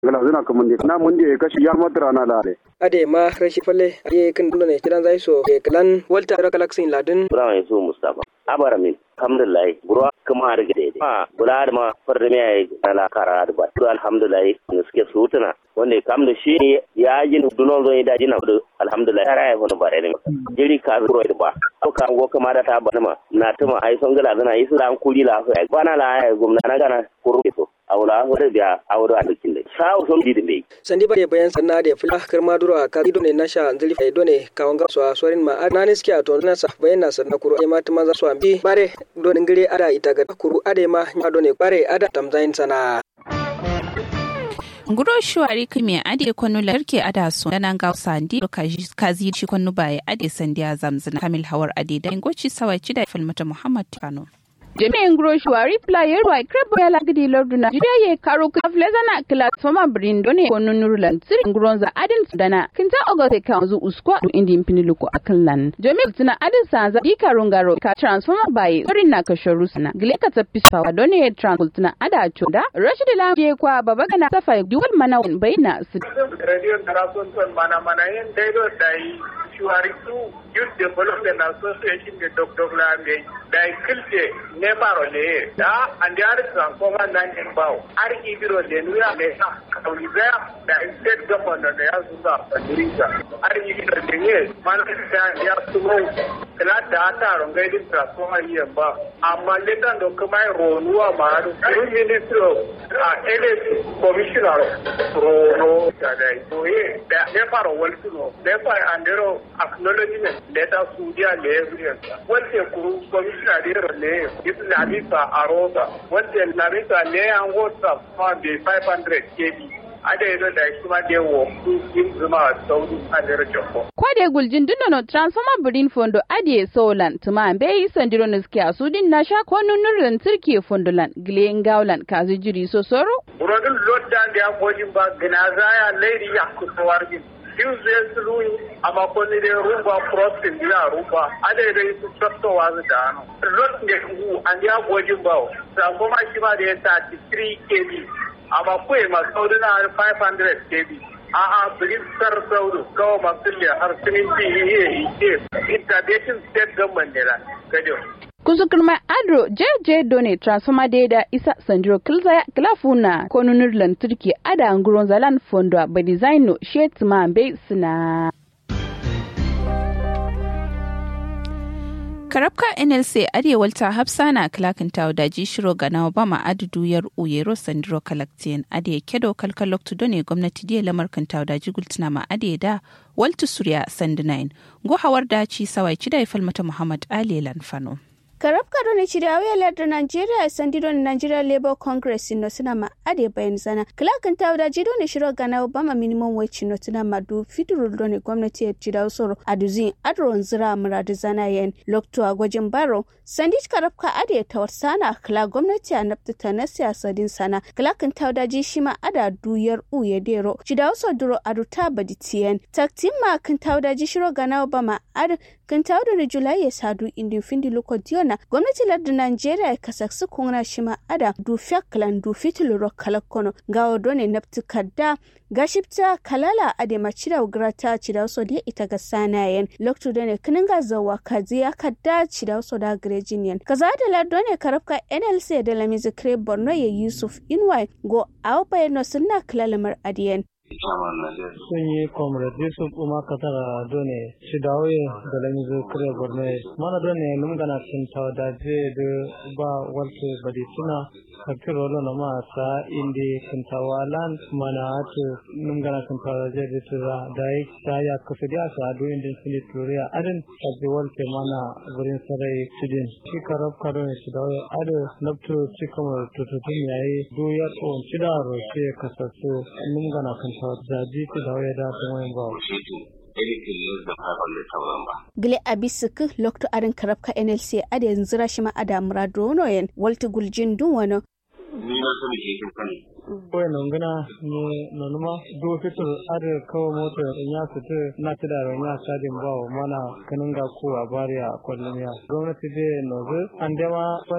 gala zina ka mundi na mundi e kashi yar matra na lare ade ma rashi falle aye kan dole ne kidan zai so e kalan walta ra kalaksin ladin bura mai so mustafa abara min alhamdulillah bura kuma har gade ma bula da ma farda mai ai ala kara da ba to alhamdulillah ne suke sutuna wanda kam da shi ya ji dunon zo da jina da alhamdulillah ya raya wani bare ne jiri ka zuro da ba ko ka go kuma da ta bana ma na tuma ai son gala zana yi su da an kuli la fa bana la ai gumna na gana kuru to awla hore biya awdo a dukin dai sawo son di dai sandi bare bayan sanna da fula karma duro ka ido ne nasha zali fa ido ne ka wanga so sorin ma na ne skiya to na sa bayan na sanna kuru ai ma tuma za so ambi bare do ngire ada ita ga kuru ade ma nya do ne bare ada tamzain sana nguro shuwari kime ade kwanu larke ada so dana ga sandi kazi shi kwanu baye ade sandiya zamzina kamil hawar ade da ngoci sawai da falmata muhammad kano jami'in grocery player wa krebo ya lagidi lordu na jiya ye karo ka flezana platforma brindo ne kono nurlan sirin gronza adin dana kinta ogote ka zu usko du indi impinilu ko akallan jami'in tuna adin sanza di karon garo ka transformer by sorin na ka shoru sana gile ka tappi sa done transpol tuna ada choda rashid la je kwa baba kana safa duwal mana bayna su radio tarason ton mana mana yin daido dai shuari tu youth development association de dr lambe dai kilte ne baro le da andi ari transformer nan in bawo ari ibiro le nuya le sa kauli da da state government da ya zuwa fadiriza ari ibiro le ne man da ya tumo kala da ta rongai din transformer yi ba amma le dan do kuma ronuwa ma ru minister a LS commissioner rono da dai to ye da ne baro wal tuno ne fa andero acknowledgement letter sudia le evidence wante kuru commissioner de le is labisa arosa wante labisa le an whatsapp ma be 500 kb ada yi da shi ma da wo yin zuma sauri a da rajako. Kwade guljin dunno transformer birin fondo adiye solan tuma be yi sandiro niski a sudin na sha ko nunurin turke fondolan gile ngaulan kazi jiri so soro. Burodin lodda da ya kojin ba gina zaya lairi ya kusa wargin. Yin zai sulu amma ko ni dai rumba crossing dina rumba ada yi da su tattowa su da hannu. Lot ne hu an ya kojin ba. Transformer shi ma da ya 33 kb amma kuwa masu sauri na 500 kb a'a birin sar sauru kawo masu liya har siminti iya ike intervention state government ne na gajo kusukurma adro jeje done transformer data isa sandro kilza klafuna konunur lantarki ada nguron zalan fondo ba designo shetma be suna karabka nlc arewal ta hafsa na klakinta da jishiro ga nawa bama adudu yar uyero sandiro kalaktiyan ade kedo kalkalok to ne gwamnati diya lamar kanta da jigultuna ma ade da waltu surya sandinain go hawar da ci sawai ci da falmata muhammad ali lanfano karab kado ne chiri awe ladda nigeria sandido ne nigeria labour congress no sina ma ade bayan zana klakan ta da jido ne shiro gana obama minimum wage no sina ma du fiduru do ne gwamnati ya jida soro aduzin adron zira muradu zana yen lokto a gwajin baro sandich karab ka ade ta sana kla gwamnati a nafta na siyasa din sana klakan ta da ji shi ma ada duyar u ya dero jida so duro adu ta badi tiyen taktin ma kan ta da ji shiro gana obama adu kan ta da julai ya sadu indin findi loko diona gwamnati lardin Najeriya ya kasaksu kuna shi ma ada du fiaklan du fitilu kalakono ga odone nafti kadda gashipta kalala ade machida ugrata chida so de ita ga sanayen loktu done kininga zawa kaziya kadda chida so da grejinian kaza da lardone karafka NLC da lamizi kre Borno ya Yusuf Inwai go awpa no sunna kalalamar adiyen sun yi comrade yusuf umar katara done shi dawoye da lamizu kare borno mana done lumgana cin tawadaje da ba walte badi suna kakir rolo na ma sa indi kintawalan mana atu lumgana cin tawadaje da tura da yi ta ya kasu da sa adu indi sini turiya adin sabbi walte mana gurin sarai sidin shi karab karo ne shi dawoye adu nabtu cikamar tututun yayi duyar on cida roshe kasasu lumgana kan zaji ta da waya da ta wayan ba gile abisik lokto arin karabka nlc ada yanzu rashi ma ada muradono yen walti guljin dun wano ni na sani ke kin sani koy nongana ni nonuma do fitur ar kawo moto ya fitu na tida ro ya sadin bawo mana kanunga ko a bariya kwallon ya gwamnati de nozu an dema